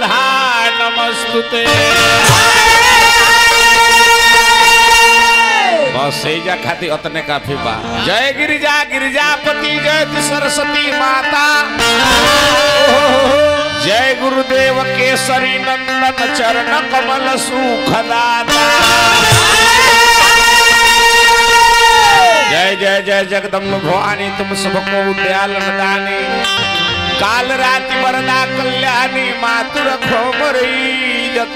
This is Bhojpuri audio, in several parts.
राधा नमस्तुते बस एजा खातिर अतने काफी बा जय गिरिजा गिरिजापति जय सरस्वती माता जय गुरुदेव केसरी नंदन चरण कमल सुखदाता जय जय जय जगदम्ब भवानी तुम सबको दयालन दानी काल राति वरदा कल्याणी मातु रखो मरी जत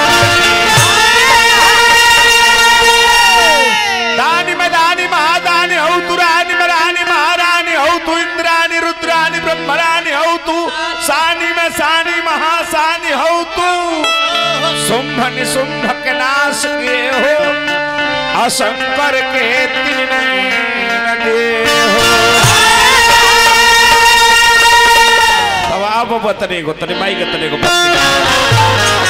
दानी में दानी महादानी हौ तु रानी में रानी महारानी हौ तू इंद्रानी रुद्रानी ब्रह्मरानी हौ तू सानी में सानी महासानी हौ तू शुंभ निशुंभ के नाश के हो असंकर के तीन देहो अब आप बतने को तने माई के तने को बतने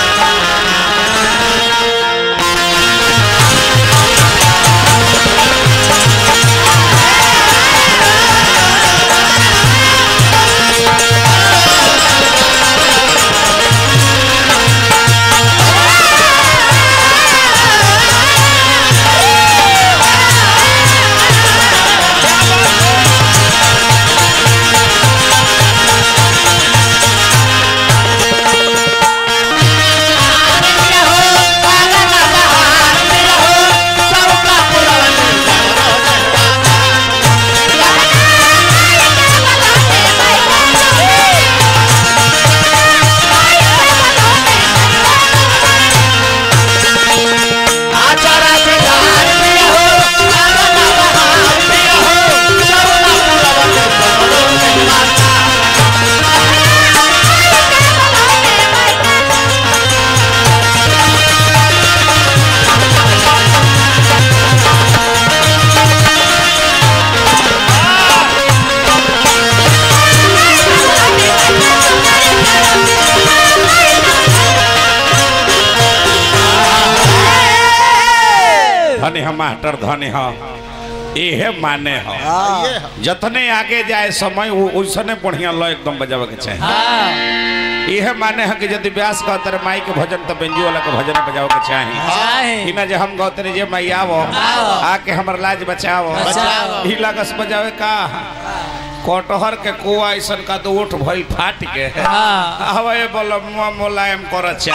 धनी हम मास्टर धनी हम इहे माने हो जतने आगे जाए समय वो ओइसने बढ़िया लो एकदम बजावे के चाहे इहे माने है कि यदि व्यास कहते रहे माई के भजन तो बेंजू वाला के भजन बजावे के चाहे चाहे कि ना जे हम गौते रहे जे माई आवो आओ। आके हमर लाज बचाओ बचाओ। ही लगस बजावे का कटहर के कोआ ऐसन का तो ओठ भइल फाट के हाँ। हवे बोल मोलायम कर चा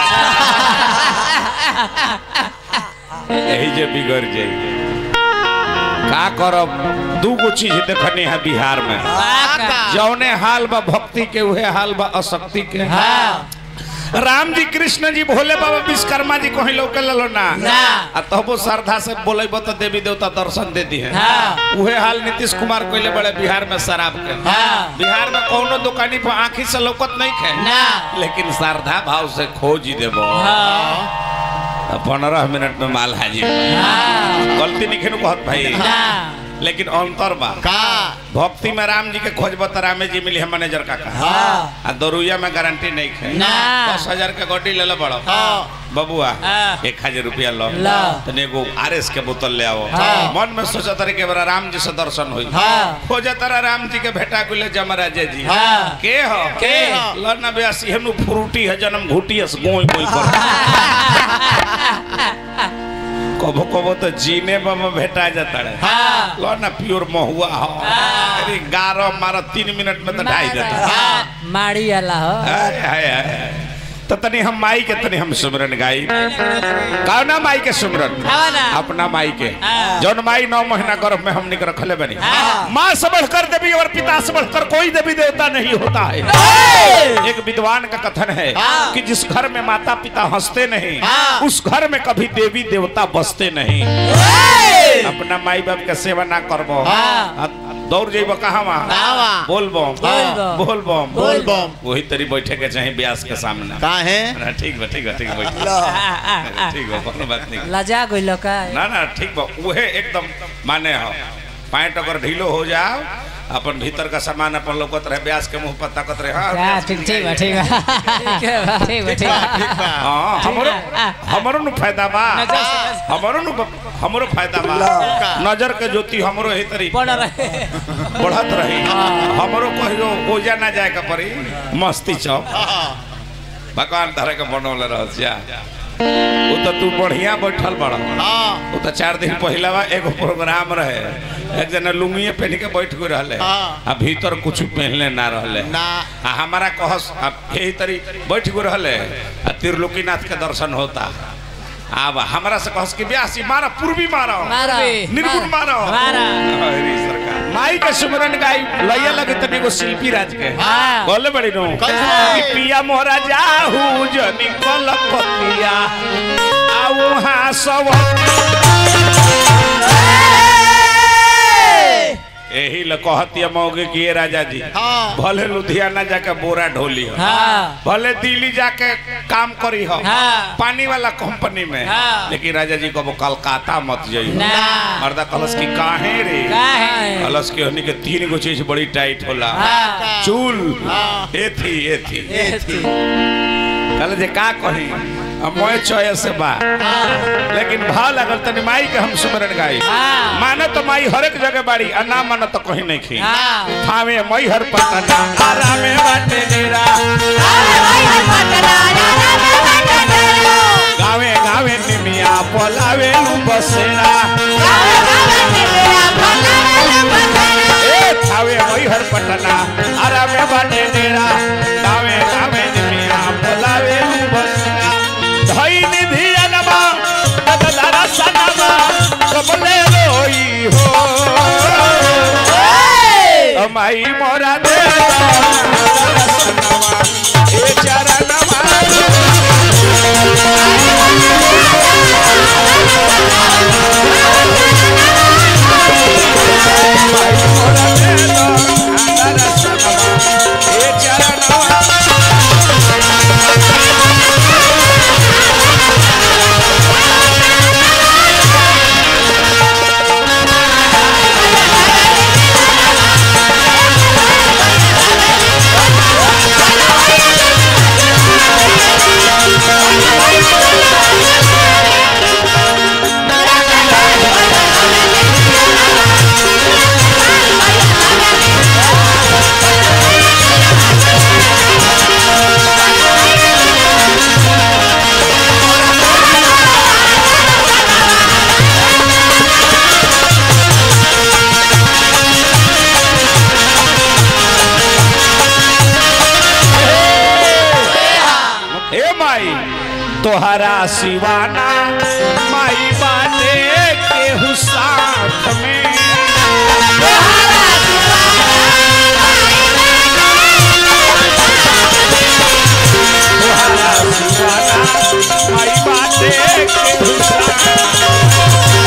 यही जे बिगड़ जाई का करब दू गो चीज देखने है बिहार में जौने हाल बा भक्ति के उहे हाल बा अशक्ति के राम जी कृष्ण जी भोले बाबा विश्वकर्मा जी कहीं लौके ललो ना ना। आ तबो श्रद्धा से बोलेब तो देवी देवता दर्शन दे दी है हाँ। उहे हाल नीतीश कुमार कोइले बड़े बिहार में शराब के हाँ। बिहार में कौनो दुकानी पर आंखी से लौकत नहीं खे ना। लेकिन श्रद्धा भाव से खोज ही देबो पंद्रह मिनट में माल हाजिर बा। गलती नहीं खेनु कहत भाई लेकिन अंतर बा का भक्ति में राम जी के खोजब तो रामे जी मिली है मैनेजर का कहा आ दरुइया में गारंटी नहीं खे ना। दस हजार के गोटी ले लो बड़ो हाँ। बबुआ हाँ। एक हजार रुपया लो लो। तने एगो आर एस के बोतल ले आओ हाँ। मन में सोचा तारे के बड़ा राम जी से दर्शन हुई हाँ। खोजा तारा राम जी के भेटा गुले जमराजे जी हाँ। के हो के हो? लना ब्यासी हेनु फ्रूटी है जन्म घुटी है गोई गोई कर कबो कबो तो जीने में भेटा जाता है हाँ। लो ना प्योर महुआ हो हाँ। अरे गारो मारा तीन मिनट में तो ढाई देता माड़ी वाला हो हाय, हाय, हाय। तो तनी हम माई के तनी हम सुमरन गाई कौना माई के सुमरन कौना? अपना माई के हाँ। जौन माई नौ महीना गर्भ में हमने के रखले बनी हाँ। माँ से बढ़कर देवी और पिता से बढ़कर कोई देवी देवता नहीं होता है एक विद्वान का कथन है हाँ। कि जिस घर में माता पिता हंसते नहीं हाँ। उस घर में कभी देवी देवता बसते नहीं अपना माई बाप के सेवा ना करबो हाँ। आ- दौड़ जेब कहाँ कहवा? बोल बम बोल बम। बोल बम बोल बम वही तरी बैठे के चाहे ब्यास के सामने का है ना ठीक बा ठीक बा ठीक बा बैठ ठीक बा कोनो बात नहीं लजा गइल का ना ना ठीक बा उहे एकदम माने हो पैंट अगर ढीलो हो जाओ अपन भीतर का सामान अपन लौकत रहे ब्यास के मुंह पर ताकत रहे हाँ हाँ, ब्यास ठीक मिल ठीक बा जाई। ठीक बा ठीक बा ठीक बा ठीक बा हाँ हमरो हमरो नु फायदा बा नजर से- हमरो नु हमरो फायदा बा नजर के ज्योति हमरो ही तरी बड़ रहे बढ़त रही हमरो कहियो ओजा ना जाए के पड़ी मस्ती चौक भगवान तारा के बनौले रहसिया वो तो तू बढ़िया बैठल बड़ा हाँ वो तो चार दिन पहला बा एगो प्रोग्राम रहे एक जना लुंगिए पहन के बैठ गए रहले हाँ। आ भीतर कुछ पहनले ना रहले ना आ हमारा कहस अब यही तरी बैठ गए रहले आ त्रिलोकीनाथ के दर्शन होता अब हमरा से कहस कि ब्यासी मारा पूर्वी मारो मारा निर्गुण मारो मारा अरे सरकार माई के सुमरन गाई लैया लगे तनी एगो शिल्पी राज के हाँ। बोले बड़ी नो कैसे? कि पिया मोरा जाहू जनी कलपतिया आऊ हाँ सब यही ल कहतिया मौगे कि ये राजा जी हाँ। भले लुधियाना जाके बोरा ढोली हो हाँ भले दिल्ली जाके काम करी हो हाँ। पानी वाला कंपनी में हाँ। लेकिन राजा जी को कलकत्ता मत जाइए ना मर्दा कलश की काहे रे काहे? कलश के होने के तीन गो चीज बड़ी टाइट होला हाँ। चूल हाँ। एथी एथी एथी। कल जे का कही अब मोए चॉइस से बा लेकिन भाव लगल तनी माई के हम सुमरन गाई हाँ। माने तो माई हर एक जगह बाड़ी आ ना माने तो कहीं नहीं खी हाँ थावे मई हर पटना आरा में बाटे डेरा गावे गावे निमिया पोलावे लू बसेरा ए थावे मई हर पटना आरा में बाटे डेरा गावे गावे निमिया पोलावे लू बसेरा धई निधि अनबा तदलारा सनबा कबले रोई हो माई मोरा दे ए चरणवा हे माई तोहरा सिवाना माई बाटे के साथ में तोहरा सिवाना माई बाटे के साथ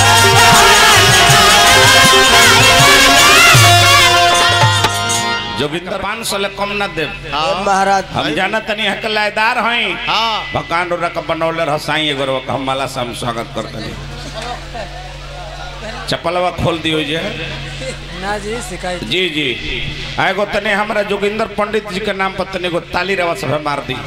जोगिंदर पाँच सौ ले कम न दे हाँ महाराज हम जाना तनी हक लायदार हई हाँ भगवान रक बनौले रसाई एगो के हम माला से हम स्वागत करते चप्पलवा खोल दियो जे ना जी शिकायत जी जी आ एगो तने हमरा जोगिंदर पंडित जी के नाम पर तने एगो ताली रवा सब मार दी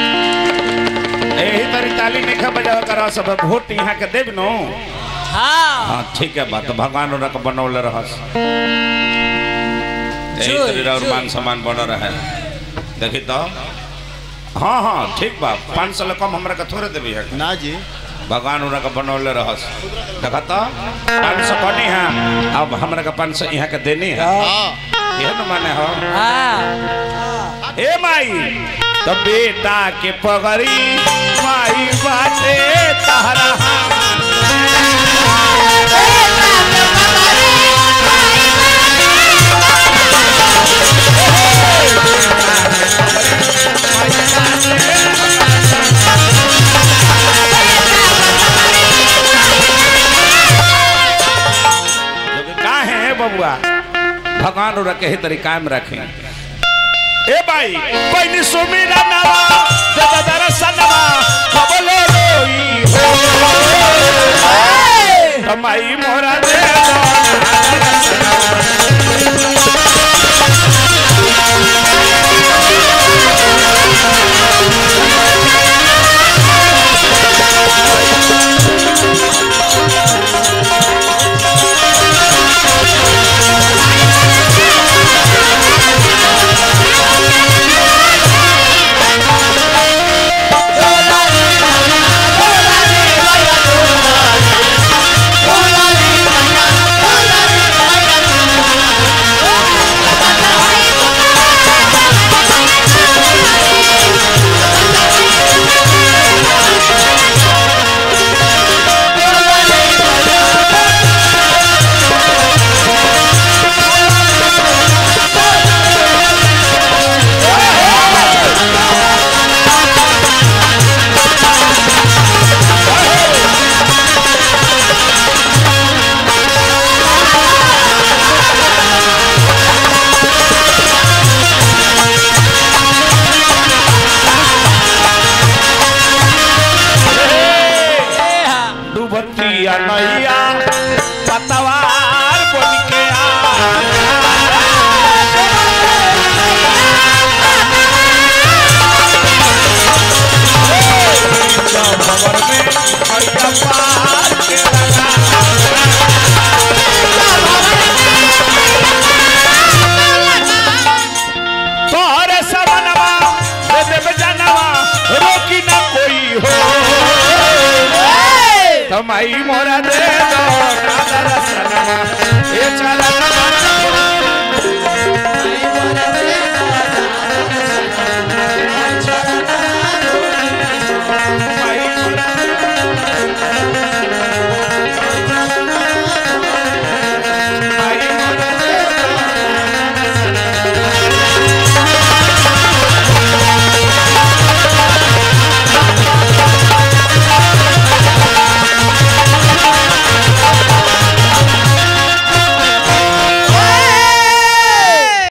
यही तरी ताली नहीं खा बजावा करवा सब वोट यहाँ के देब नो हाँ हाँ ठीक है बात भगवान रक बनौले रहस यही जोर, तरी और जोर। मान सम्मान बन रहे देखी तो हाँ हाँ ठीक बा पाँच सौ ले कम हमरा के थोड़े देवी है ना जी भगवान उनका बनौले रहस देखा तो पाँच सौ कनी है अब हमरा के पाँच सौ यहाँ के देनी है हाँ यह न माने हो हाँ ए माई तो बेटा के पगड़ी माई बाटे तहरा का है बबुआ भगवान और रखे तरीका में रखें ए भाई पहली सुमीरा नवा दादा दरसा नवा कबले रोई हो माई मोरा दे कन्हैया पतवार बन के आ भवर में मैया पार के लगा तोहरे सबनवा दे देव जनवा रोकी ना कोई हो तमाई मोरा दे दो काला रसनवा ए चल